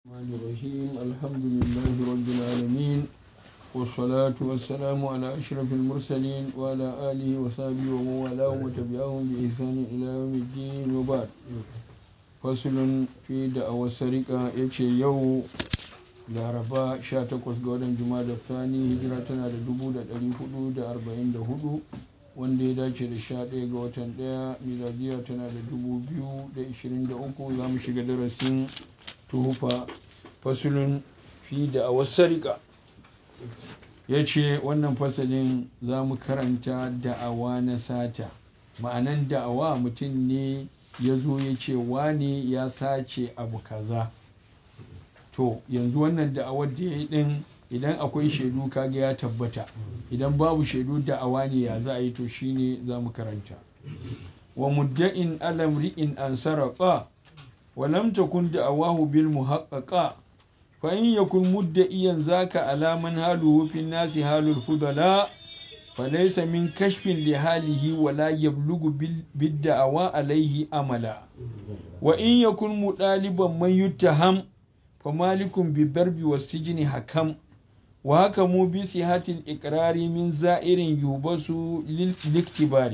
الرحمن الرحيم الحمد لله رب العالمين والصلاة والسلام على أشرف المرسلين وعلى آله وصحبه ومن والاه وتبعهم بإحسان إلى يوم الدين وبعد فصل في دعوة السرقة يتشي يو laraba 18 ga watan juma'a da sani hijira tana da 1444 wanda ya dace da 11 ga watan 1 miladiya tana da 2023 za mu shiga darasin tuhufa fasulun fi da a wasarika ya ce wannan fasalin za mu karanta da'awa na sata ma'anan da'awa mutum ne ya zo ya ce wane ya sace abu kaza to yanzu wannan da'awar da ya yi din idan akwai shaidu kaga ya tabbata idan babu shaidu da'awa ne ya za a yi to shine za mu karanta wa mudda'in alam ri'in an sarrafa wa lam takun da'awahu bil muhaqqaqa fa in yakun mudda'iyan zaka alaman haluhu fi nasi halul fudala فليس من كشف لحاله ولا يبلغ بالدعوى عليه أملا وإن يكن مطالبا من يتهم فمالك بالضرب والسجن حكم وحكموا بصحة الإقرار من زائر يوبس للاختبار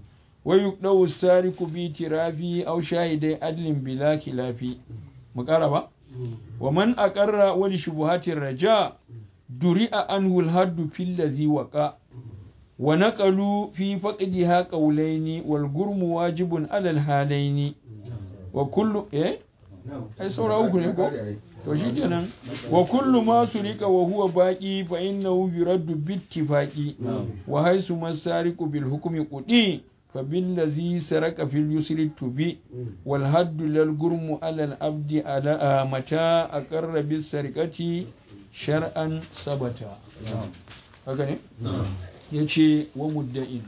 ويقدو السارق باعترافه أو شاهد عدل بلا خلاف مقاربة ومن أقر ولشبهات الرجاء درئ عنه الحد في الذي وقع ونقلوا في فقدها قولين والجرم واجب على الحالين وكل إيه ai saura uku ne ko to shi kenan wa kullu ma surika wa huwa baqi fa innahu yuraddu bittifaqi wa haisu masariqu bil hukmi qudi fa bil ladhi saraka fil yusri tubi wal haddu lil gurmu ala al abdi ala mata aqarra bis sarikati shar'an sabata haka ne yace wa mudda'in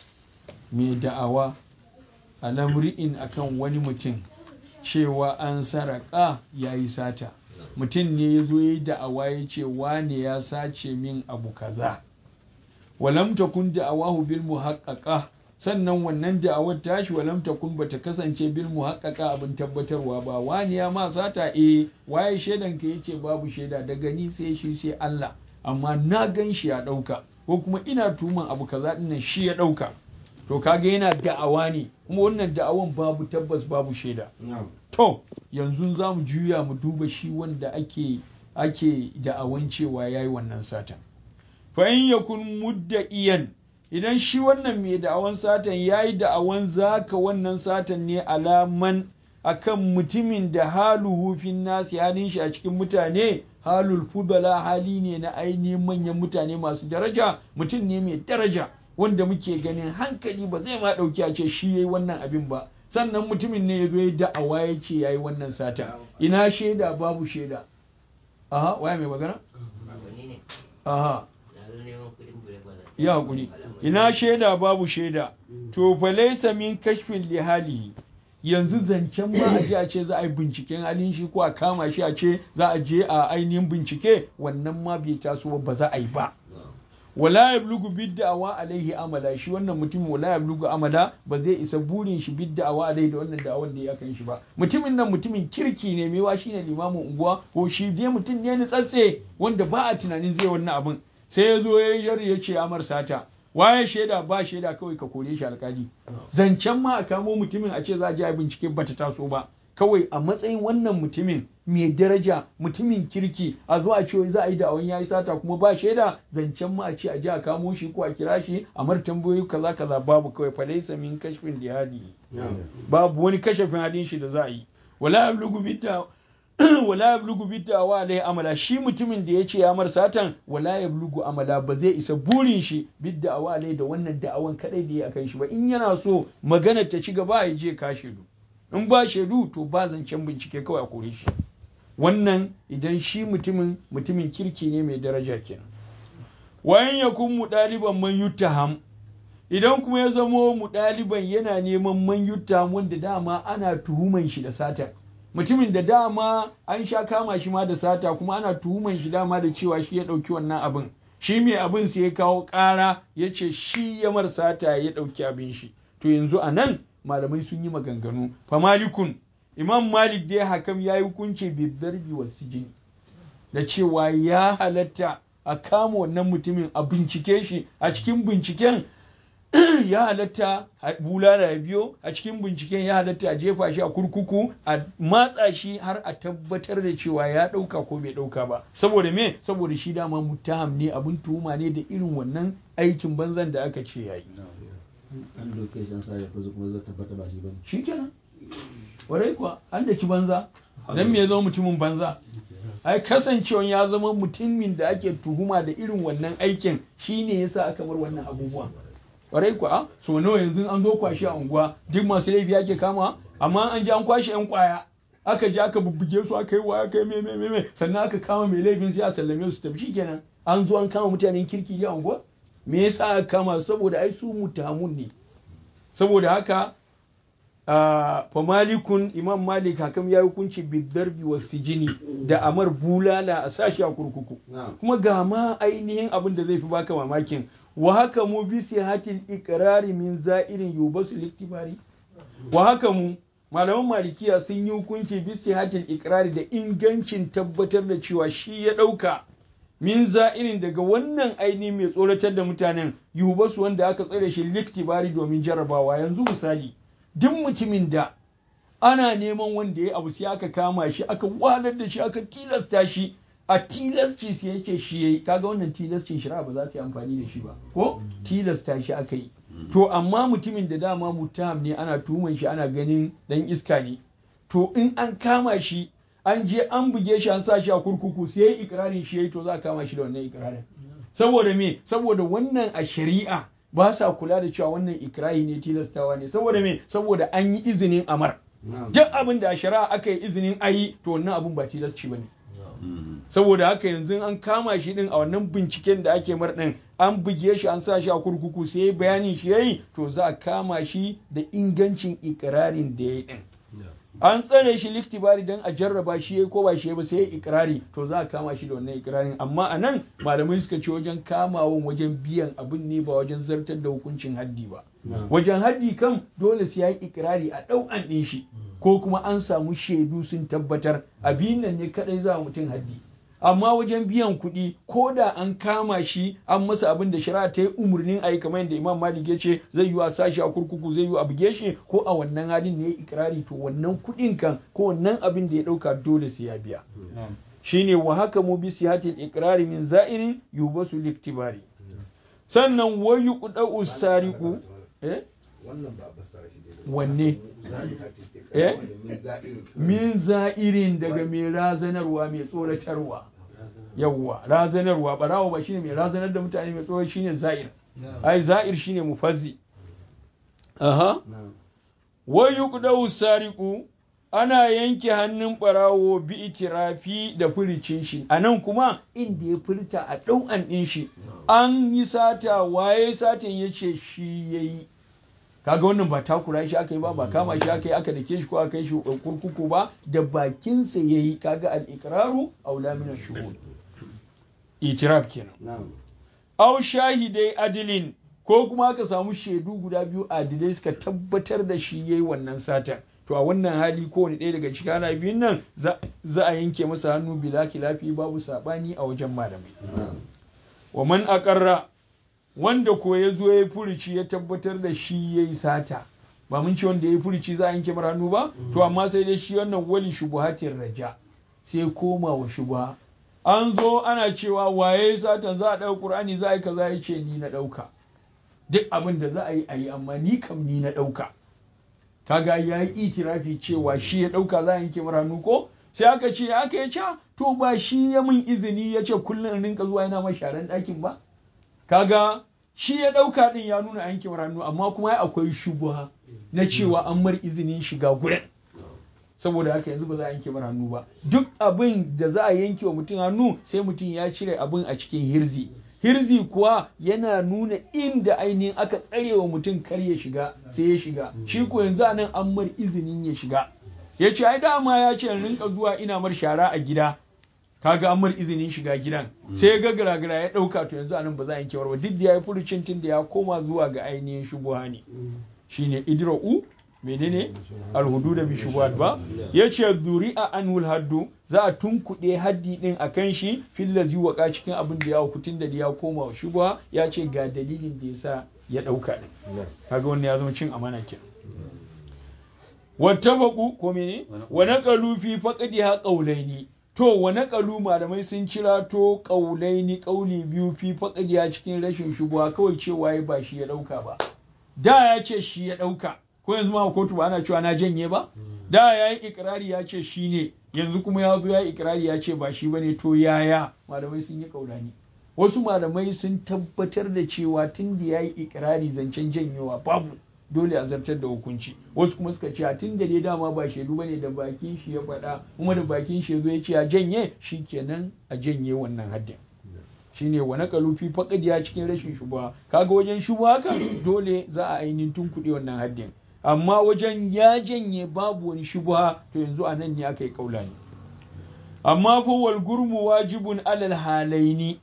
mai da'awa alamri'in akan wani mutum cewa an saraka ya yi sata mutum ne ya zo ya yi da'awa ya ce wane ya sace min abu kaza walam takun da'awahu bil muhaqqaqa sannan wannan da'awar tashi walam takun bata kasance bil muhaqqaqa abin tabbatarwa ba wani ya ma sata eh waye shaidan ka yace babu shaida daga ni sai shi sai Allah amma na gan shi ya dauka ko kuma ina tuman abu kaza dinnan shi ya dauka to kaga yana da'awa ne kuma wannan da'awan babu tabbas babu shaida to yanzu za mu juya mu duba shi wanda ake ake da'awan cewa yayi wannan satan fa in yakun mudda'iyan idan shi wannan mai da'awan satan yayi da'awan zaka wannan satan ne alaman akan mutumin da haluhu fin nasi halin shi a cikin mutane halul fudala hali ne na ainihin manyan mutane masu daraja mutum ne mai daraja wanda muke ganin hankali ba zai ma ɗauki a ce shi yayi wannan abin ba sannan mutumin ne ya zo ya da'awa ya ce yayi wannan sata ina shaida babu shaida aha waya mai magana aha ya hakuri ina shaida babu shaida to fa laysa min kashfin li halihi yanzu zancen ma a je a ce za a yi binciken halin shi ko a kama shi a ce za a je a ainihin bincike wannan ma bai taso ba za a yi ba wala yablugu bid'awa alaihi amala shi wannan mutum wala yablugu amala ba zai isa burin shi bid'awa alaihi da wannan da'awan da ya kan shi ba mutumin nan mutumin kirki ne mewa shine limamin unguwa ko shi dai mutum ne ni tsatse wanda ba a tunanin zai wannan abin sai ya zo ya ya ce amar sata waye shaida ba shaida kawai ka kore shi alkali zancen ma a kamo mutumin a ce za a je a bincike bata taso ba kawai a matsayin wannan mutumin mai daraja mutumin kirki a zo a ce za a yi da'awan yayi sata kuma ba shaida zancen ma a ce a je a kamo shi ko a kira shi a mar tambayoyi kaza kaza babu kawai fa laysa min kashfin dihadi babu wani kashafin hadin shi da za a yi wala yablugu bidda wala yablugu bidda wa alai amala shi mutumin da ya ce ya mar satan wala yablugu amala ba zai isa burin shi bidda wa alai da wannan da'awan kadai da ya akan shi ba in yana so magana ta ci gaba ya je kashe du in ba shaidu to ba zancen bincike kawai a kore shi wannan idan shi mutumin mutumin kirki ne mai daraja kenan wayan ya kun mu ɗaliban man yuttaham idan kuma ya zamo mu ɗaliban yana neman man yuttaham wanda dama ana tuhuman shi da sata mutumin da dama an sha kama shi ma da sata kuma ana tuhuman shi dama da cewa shi ya ɗauki wannan abin shi mai abin sai ya kawo ƙara ya ce shi ya mar sata ya ɗauki abin shi to yanzu a nan malamai sun yi maganganu fa malikun imam malik dai hakam ya yi hukunci bidarbi wa sijini da cewa ya halatta a kama wannan mutumin a bincike shi a cikin binciken ya halatta bulala ya biyo a cikin binciken ya halatta a jefa shi a kurkuku a matsa shi har a tabbatar da cewa ya ɗauka ko bai ɗauka ba saboda me saboda shi dama mutaham ne abin tuhuma ne da irin wannan aikin banzan da aka ce yayi an doke shi an sa ya fazo kuma zai tabbata ba shi bane shikenan warai kuwa an daki banza dan me ya zama mutumin banza ai kasancewan ya zama mutumin da ake tuhuma da irin wannan aikin shine yasa aka bar wannan abubuwan kwarai kuwa so nawa yanzu an zo kwashe a unguwa duk masu laifi ake kama amma an ji an kwashe yan kwaya aka ji aka bubbuge su aka yi waya kai me me me sannan aka kama mai laifin sai a sallame su tafi shikenan an zo an kama mutanen kirki a unguwa me yasa aka kama saboda ai su mutamun ne saboda haka fa malikun imam malik hakam ya hukunci bidarbi wa sijini da amar bulala a sashi a kurkuku kuma ga ma ainihin abin da zai fi baka mamakin wa haka mu bi sihatil iqrari min za'irin yubasu liktibari wa haka mu malaman malikiya sun yi hukunci bi sihatil iqrari da ingancin tabbatar da cewa shi ya dauka min za'irin daga wannan aini mai tsoratar da mutanen yubasu wanda aka tsare shi liktibari domin jarrabawa yanzu misali duk mutumin da ana neman wanda ya abu sai aka kama shi aka walar da shi aka tilasta shi a tilasci sai yake shi yayi kaga wannan tilascin shari'a ba za ta yi amfani da shi ba ko tilasta shi aka yi to amma mutumin da dama mutaham ne ana tuhuman shi ana ganin dan iska ne to in an kama shi an je an buge shi an sa shi a kurkuku sai yayi ikrarin shi yayi to za a kama shi da wannan ikrarin saboda me saboda wannan a shari'a ba sa kula da cewa wannan ikrahi ne tilastawa ne saboda me saboda an yi izinin amar duk abin da a shari'a aka yi izinin ayi to wannan abun ba tilasci bane saboda haka yanzu an kama shi din a wannan binciken da ake mar din an buge shi an sa shi a kurkuku sai bayanin shi yayi to za a kama shi da ingancin ikirarin da yayi din an tsare shi liktibari don a jarraba shi ya ko ba shi ba sai ya ikirari to za a kama shi da wannan ikirarin amma a nan malamai suka ce wajen kamawan wajen biyan abin ne ba wajen zartar da hukuncin haddi ba wajen haddi kam dole sai ya yi ikirari a ɗau'an ɗin shi ko kuma an samu shaidu sun tabbatar abin nan ne kadai za mutum haddi amma wajen biyan kuɗi ko da an kama shi an masa abin da shari'a ta yi umarnin a yi kamar yadda imam malik ya ce zai yi a sashi a kurkuku zai yi a buge shi ko a wannan halin ne ya ikirari to wannan kuɗin kan ko wannan abin da ya ɗauka dole sai ya biya shine wa haka mu bi sihatil ikrari min za'irin yubasu liktibari sannan wayu qudau sariqu eh wannan ba a fassara shi daidai wanne eh min za'irin daga mai razanarwa mai tsoratarwa yawwa razanarwa barawo ba shine mai razanar da mutane mai tsoro shine za'ir ai za'ir shine mufazzi aha wa yuqdau sariqu ana yanke hannun barawo bi itirafi da furicin shi anan kuma inda ya furta a ɗau'an ɗin shi an yi sata waye satin yace shi yayi kaga wannan ba takura shi aka yi ba ba kama shi aka yi aka dake shi ko aka yi shi kurkuku ba da bakinsa ya yi kaga al-iqraru aula min ash-shuhud itiraf kenan aw shahidai adilin ko kuma aka samu shaidu guda biyu adilai suka tabbatar da shi yayi wannan sata to a wannan hali kowane ɗaya daga cikin ana biyun nan za a yanke masa hannu bila kilafi babu sabani a wajen malamai wa man aqarra wanda ko ya zo ya furici ya tabbatar da shi ya yi sata ba mun ce wanda ya yi furici za a yanke mara hannu ba to amma sai dai shi wannan wali shubuhatin raja sai koma wa shubuha an zo ana cewa waye satan za a ɗauka ƙur'ani za a yi kaza ya ce ni na ɗauka duk abin da za a yi a yi amma ni kam ni na ɗauka kaga ya yi itirafi cewa shi ya ɗauka za a yanke mara hannu ko sai aka ce aka ya ca to ba shi ya min izini ya ce kullum in rinka zuwa yana mai sharan ɗakin ba kaga shi ya ɗauka ɗin ya nuna yanke hannu amma kuma akwai shubuha na cewa an mar izinin shiga gurin saboda haka yanzu ba za a yanke mar hannu ba duk abin da za a yanke wa mutum hannu sai mutum ya cire abin a cikin hirzi hirzi kuwa yana nuna inda ainihin aka tsare wa mutum kar ya shiga sai ya shiga shi ko yanzu anan an mar izinin ya shiga ya ce ai dama ya ce rinka zuwa ina mar shara a gida kaga an mar izinin shiga gidan sai ga garagara ya dauka to yanzu anan ba za a yanke ba duk da ya yi furucin tun da ya koma zuwa ga ainihin shubuha ne shine idra'u menene alhududa bi shubuhat ba yace duri'a anul haddu za a tunkuɗe haddi din akan shi fillazi waka cikin abin da ya hukutun da ya koma wa shubha ya ce ga dalilin da yasa ya dauka din kaga wannan ya zama cin amana kenan wattafaqu ko mene wa naqalu fi faqdiha qawlaini to wa naqalu malamai sun cira to qawlaini qawli biyu fi faqdiha cikin rashin shubuha kawai cewa ya ba shi ya dauka ba da ya ce shi ya dauka ko yanzu ma kotu ba ana cewa na janye ba da ya yi ikirari ya ce shi ne yanzu kuma ya zo ya yi ikirari ya ce ba shi ba ne to yaya malamai sun yi kaulani wasu malamai sun tabbatar da cewa tun da ya yi ikirari zancen janyewa babu dole a zartar da hukunci wasu kuma suka ce tun da dai dama ba shaidu bane da bakin shi ya faɗa kuma da bakin shi ya zo ya ce a janye shikenan a janye wannan haddin shine wa naqalu fi faqdiya cikin rashin shubha kaga wajen shubha haka dole za a ainihin tunkuɗe wannan haddin amma wajen ya janye babu wani shubha to yanzu a nan ne aka yi kaulani amma fa wal gurmu wajibun alal halaini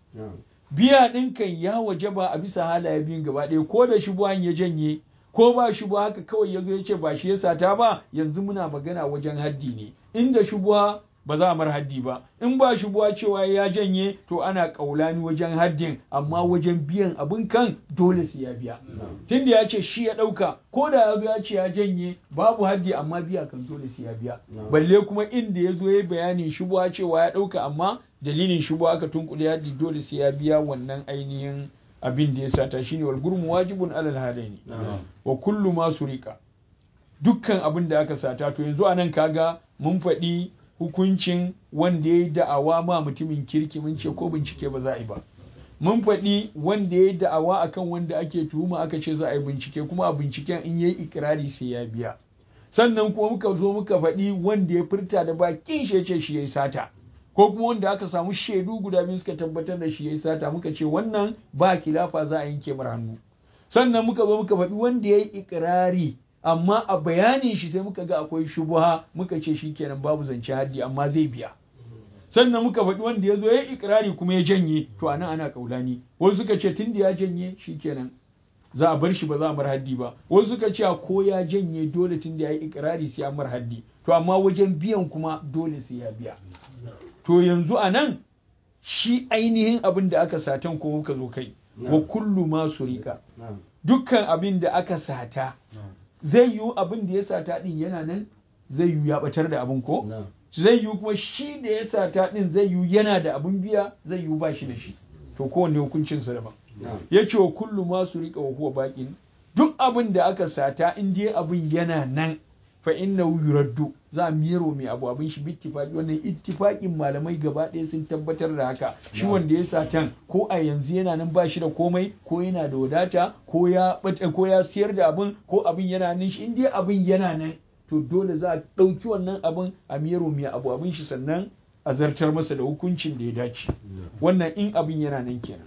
biya ɗin kan ya wajaba a bisa halaye biyun gaba ɗaya ko da shubuhan ya janye ko ba shubuha haka kawai ya zo ya ce ba shi ya sata ba yanzu muna magana wajen haddi ne inda shubuha ba za a mar haddi ba in ba shubuha cewa ya janye to ana kaulani wajen haddin amma wajen biyan abin kan dole sai ya biya tunda ya ce shi ya ɗauka ko da ya zo ya ce ya janye babu haddi amma biya kan dole sai ya biya balle kuma inda ya zo ya bayanin shubuha cewa ya ɗauka amma dalilin shubuha aka tunkule haddi dole sai ya biya wannan ainihin abin da ya sata shine wal gurmu wajibun alal halaini wa kullu ma surika dukkan abin da aka sata to yanzu anan kaga mun faɗi hukuncin wanda ya yi da'awa ma mutumin kirki mun ce ko bincike ba za a yi ba mun faɗi wanda ya yi da'awa akan wanda ake tuhuma aka ce za a yi bincike kuma a binciken in yayi ikirari sai ya biya sannan kuma muka zo muka faɗi wanda ya furta da bakin shi ya ce shi ya yi sata ko kuma wanda aka samu shaidu guda biyu suka tabbatar da shi ya yi sata muka ce wannan ba kilafa za a yanke mar hannu sannan muka zo muka faɗi wanda ya yi ikirari amma a bayanin shi sai muka ga akwai shubuha muka ce shi kenan babu zance haddi amma zai biya sannan muka faɗi wanda ya zo ya yi ikirari kuma ya janye to anan ana kaulani wasu suka ce tun da ya janye shi kenan za a bar shi ba za a mar haddi ba wasu suka ce ko ya janye dole tun da ya yi ikirari sai a mar haddi to amma wajen biyan kuma dole sai ya biya to yanzu a nan shi ainihin abin da aka satan ko muka zo kai wa kullu ma surika dukkan abin da aka sata zai yiwu abin da ya sata din yana nan zai yiwu ya batar da abin ko zai yiwu kuma shi da ya sata din zai yiwu yana da abin biya zai yiwu ba shi da shi to kowanne hukuncin sa daban ya ce wa kullu ma surika wa huwa baqin duk abin da aka sata in dai abin yana nan fa innahu yuraddu za a miyaro mai abu abin shi bittifaki wannan ittifakin malamai gaba ɗaya sun tabbatar da haka shi wanda ya satan ko a yanzu yana nan ba shi da komai ko yana da wadata ko ya ko ya siyar da abin ko abin yana nan shi in dai abin yana nan to dole za a ɗauki wannan abin a miyaro mai abu abin shi sannan a zartar masa da hukuncin da ya dace wannan in abin yana nan kenan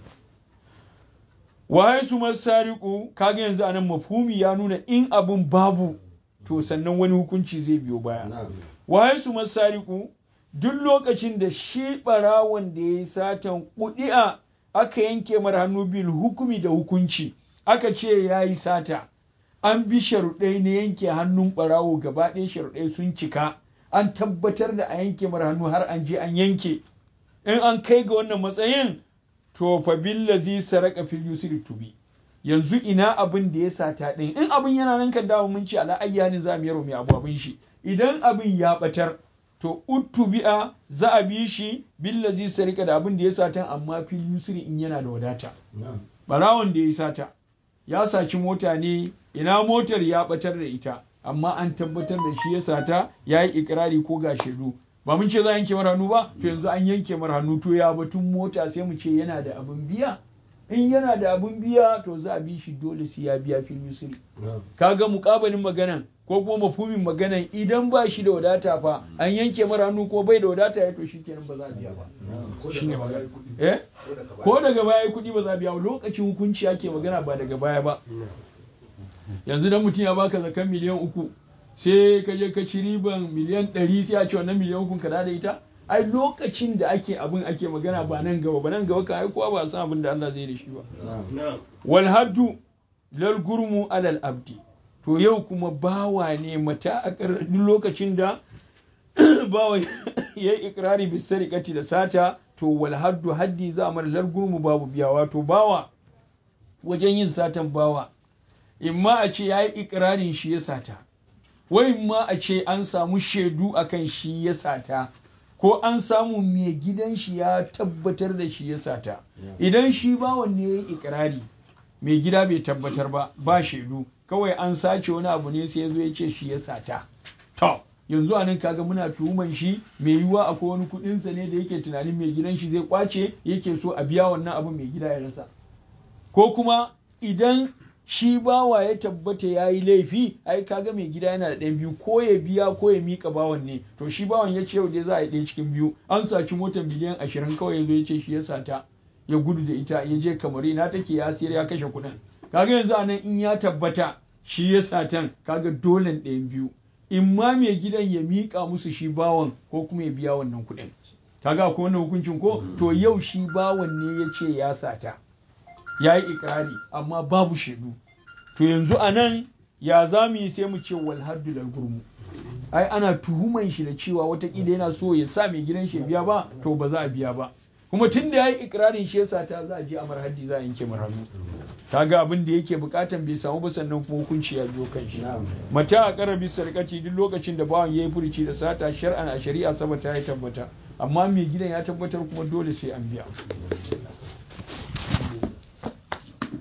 waye su masariku kaga yanzu anan mafhumi ya nuna in abin babu to sannan wani hukunci zai biyo baya waye su masariku duk lokacin da shi barawon da ya yi satan kudi'a aka yanke mara hannu bil hukumi da hukunci aka ce ya yi sata an bi sharuɗai na yanke hannun barawo gaba ɗaya sharuɗai sun cika an tabbatar da a yanke mara hannu har an je an yanke in an kai ga wannan matsayin to fa billazi saraka fil yusri tubi yanzu ina abin da ya sata ɗin in abin yana nan kan dawo mun ce ala ayyani za mu yaro mai abu abin shi idan abin ya batar to uttubi'a za a bi shi billazi sarika da abin da ya sata amma fil yusri in yana da wadata barawon da ya sata ya saci mota ne ina motar ya batar da ita amma an tabbatar da shi ya sata ya yi ikirari ko ga shaidu ba mun ce za a yanke mara hannu ba to yanzu an yanke mara hannu to ya batun mota sai mu ce yana da abin biya in yana da abin biya to za a bi shi dole sai ya biya fil yusri kaga mukabalin maganan ko kuma mafhumin maganan idan ba shi da wadata fa an yanke mara hannu ko bai da wadata ya to shikenan ba za a biya ba shine magana eh ko daga baya kuɗi ba za a biya ba lokacin hukunci ake magana ba daga baya ba yanzu dan mutum ya baka zakan miliyan uku sai ka je ka ci riban miliyan ɗari sai a ce wannan miliyan uku ka da ita ai lokacin da ake abin ake magana ba nan gaba ba nan gaba kan ai kowa ba san abin da Allah zai da shi ba wal haddu lal gurmu alal abdi to yau kuma bawa ne mata a duk lokacin da bawa ya yi ikirari bisarikati da sata to wal haddu haddi za a mara largurmu babu biya wato bawa wajen yin satan bawa imma a ce ya yi ikirarin shi ya sata wai ma a ce an samu shaidu akan shi ya sata ko an samu mai gidan shi ya tabbatar da shi ya sata idan shi bawan ne ya yi ikirari mai gida bai tabbatar ba ba shaidu kawai an sace wani abu ne sai ya zo ya ce shi ya sata to yanzu anan kaga muna tuhuman shi mai yiwuwa akwai wani kuɗinsa ne da yake tunanin mai gidan shi zai kwace yake so a biya wannan abu mai gida ya rasa ko kuma idan shi bawa ya tabbata ya yi laifi ai kaga mai gida yana da ɗan biyu ko ya biya ko ya mika bawan ne to shi bawan ya ce yau dai za a yi ɗaya cikin biyu an saci motar miliyan ashirin kawai ya zo ya ce shi ya sata ya gudu da ita ya je kamar na take ya siyar ya kashe kuɗin kaga yanzu anan in ya tabbata shi ya satan kaga dole ɗayan biyu in ma mai gidan ya miƙa musu shi bawan ko kuma ya biya wannan kuɗin kaga akwai wannan hukuncin ko to yau shi bawan ne ya ce ya sata ya yi ikirari amma babu shaidu to yanzu a nan ya za mu yi sai mu ce wal haddu lal gurmu ai ana tuhuman shi da cewa watakila yana so ya sa mai gidan shi biya ba to ba za a biya ba kuma tun da ya yi ikirarin shi yasa ta za a je amar haddi za a yanke mar hannu kaga abin da yake bukatan bai samu ba sannan kuma hukunci ya biyo kan shi mata a karabi sarkaci duk lokacin da bawan yayi furuci da sata shar'an a shari'a saboda ya tabbata amma mai gidan ya tabbatar kuma dole sai an biya